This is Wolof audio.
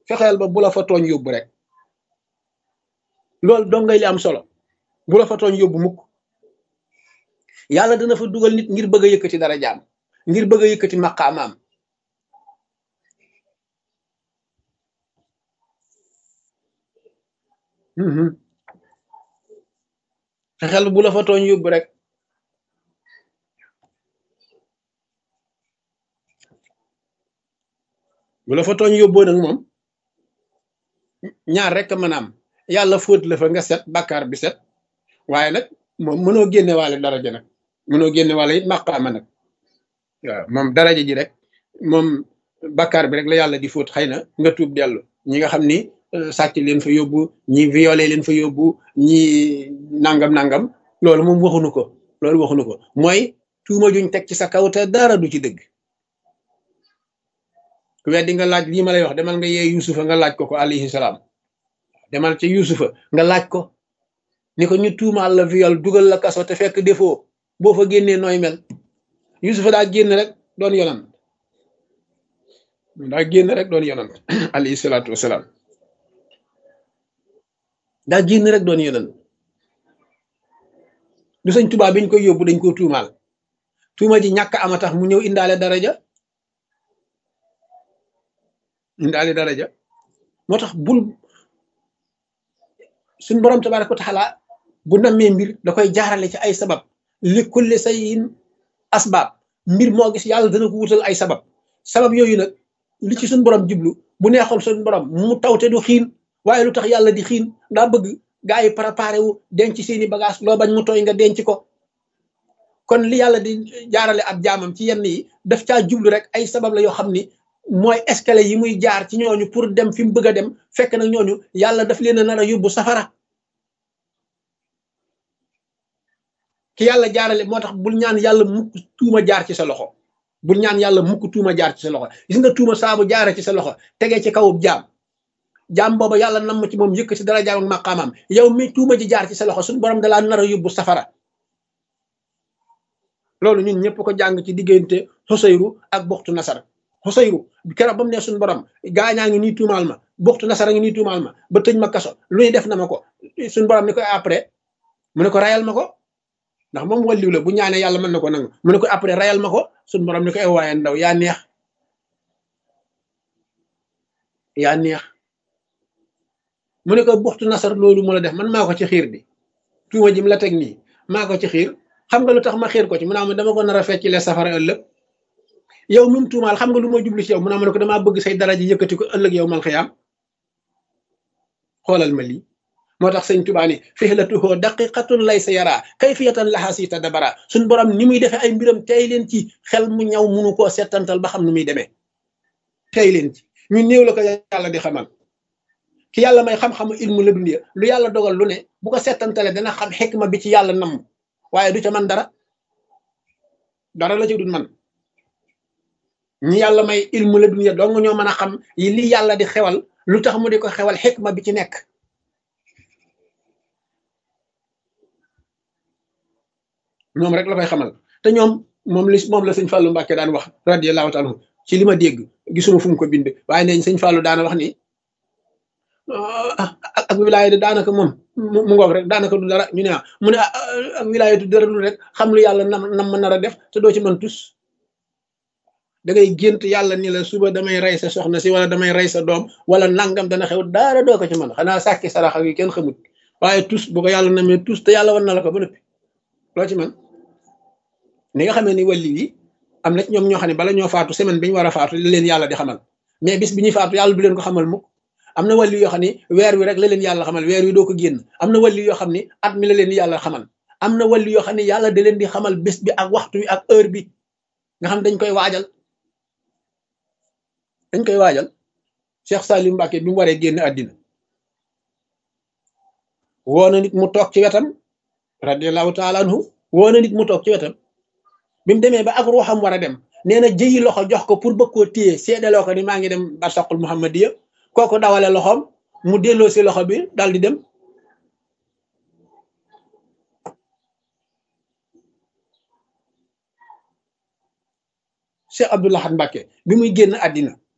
fexeel ba bu la fa tooñ yóbbu rek loolu dong ngay li am solo bu la fa tooñ yóbbu mukk yàlla dana fa dugal nit ngir bëgg a yëkkati dara jaam ngir bëgg a yëkkati maqaamaam fexeel bu la fa tooñ yóbbu rek bu la fa tooñ yóbboo nag moom ñaar rek mën a am yàlla fóot la fa nga set bàkkaar bi set waaye nag moom mënoo génne waale daraja nag mënoo génne waale it màqaama nag waaw moom daraja ji rek moom bàkkaar bi rek la yàlla di fóot xëy na nga tuub dellu ñi nga xam ni sàcc leen fa yóbbu ñi violé leen fa yóbbu ñi nangam nangam loolu moom waxunu ko loolu waxunu ko mooy tuuma juñ teg ci sa kaw te dara du ci dëgg ku weddi nga laaj lii ma lay wax demal nga yee yusufa nga laaj ko ko alayhi salaam demal ca yusufa nga laaj ko ni ko ñu tuumaal la viol dugal la kaso te fekk defoo boo fa génnee nooy mel yusufa daa génn rek doon yonant daa génn rek doon yonant alayhi salaatu wasalaam daa génn rek doon yonant du sëñ Tuubaa biñ koy yóbbu dañ ko tuumaal tuuma ji ñàkk ama tax mu ñëw indaale daraja indaale daraja moo tax bul suñ borom tabaaraka wa taala bu nammee mbir da koy jaarale ci ay sabab li kulli sayin asbaab mbir moo gis yàlla dana ko wutal ay sabab sabab yooyu nag li ci suñ borom jublu bu neexoon suñ borom mu tawte du xiin waaye lu tax yàlla di xiin daa bëgg gaa yi préparé wu denc seeni bagage loo bañ mu tooy nga denc ko kon li yàlla di jaarale ab jaamam ci yenn yi daf caa jublu rek ay sabab la yoo xam ni mooy escalier yi muy jaar ci ñooñu pour dem fi mu bëgg a dem fekk nag ñooñu yàlla daf leen a nar a yóbbu safara ki yàlla jaarale moo tax bul ñaan yàlla mukk tuuma jaar ci sa loxo bul ñaan yàlla mukk tuuma jaar ci sa loxo gis nga tuuma saabu jaare ci sa loxo tegee ci kawub jaam jaam booba yàlla nam ci moom yëkk ci dara jaam ak maqaamam yow mi tuuma ji jaar ci sa loxo suñu borom dalaa nar a yóbbu safara loolu ñun ñëpp ko jàng ci diggante xusayru ak buxtu nasar xusayru keroog ba mu ne suñu borom gaañaa ngi nii tuumaal ma buxtu nasara ngi nii tuumaal ma ba tëj ma kaso lu ñu def na ma ko suñu borom ni ko après mu ne ko rayal ma ko ndax moom walliw la bu ñaanee yàlla mën na ko nangu mu ne ko après rayal ma ko suñu borom ni ko ay waaye ndaw yaa neex yaa neex mu ne ko buxtu nasar loolu mu la def man maa ko ci xiir di tuuma jim la teg nii maa ko ci xiir xam nga lu tax ma xiir ko ci mu naa ma dama ko nar a fecc le safara ëllëg yow mi mu tuumaal xam nga lu ma jublu ci yow mu naa ma ne ko damaa bëgg say daraja yëkkati ko ëllëg yow mal xiyaam xoolal ma lii moo tax sëñ Tuubaa ni fihlatuhu daqiqatun laysa yara kayfiyatan laha si tadabara suñ borom ni muy defee ay mbiram tey leen ci xel mu ñaw munu koo settantal ba xam nu muy demee tey leen ci ñu néew la ko yàlla di xamal ki yàlla may xam-xamu ilmu la dundiya lu yàlla dogal lu ne bu ko settantale dana xam xikma bi ci yàlla namm waaye du ca man dara dara la ci dul man ñi yàlla may ilmu la dunya dong ñoo mën a xam yi li yàlla di xewal lu tax mu di ko xewal xikma bi ci nekk ñoom rek la koy xamal te ñoom moom li moom la sëñ Fallou Mbacke daan wax radiyallahu taala ci li ma dégg gisuma fu mu ko bind waaye neñ sëñ Fallou daana wax ni ak wilaaya daanaka moom mu ngoog rek daanaka du dara ñu ne ah mu ne ak wilaaya du dara lu rek xam lu yàlla nam nam ma nar a def te doo ci mën tus da ngay gént yàlla ni la suba damay rey sa soxna si wala damay rey sa doom wala nangam dana xew dara doo ko ci mën xanaa sàkki sarax ak yi kenn xamut waaye tus bu ko yàlla namee tus te yàlla wan na la ko ba noppi loo ci man ni nga xamee ni wàlli yi am na ci ñoom ñoo xam ne bala ñoo faatu semaine bi ñu war a faatu la leen yàlla di xamal mais bis bi ñuy faatu yàlla du leen ko xamal mukk am na wàlli yoo xam ne weer wi rek la leen yàlla xamal weer wi doo ko génn am na wàlli yoo xam ne at mi la leen yàlla xamal am na wàlli yoo xam ne yàlla da leen di xamal bés bi ak waxtu wi ak heure bi nga xam dañ koy waajal dañ koy waajal Cheikh Salim Mbacke bi mu waree génn àddina woo na nit mu toog ci wetam radiallahu taala anhu woo na nit mu toog ci wetam bi mu demee ba ak ruuxam war a dem nee na jëyi loxo jox ko pour bëgg koo téye seedaloo ko ni maa ngi dem barsaqul muhammadiya kooku dawale loxoom mu delloo si loxo bi dal di dem Cheikh Abdou Lahad Mbacke bi muy génn àddina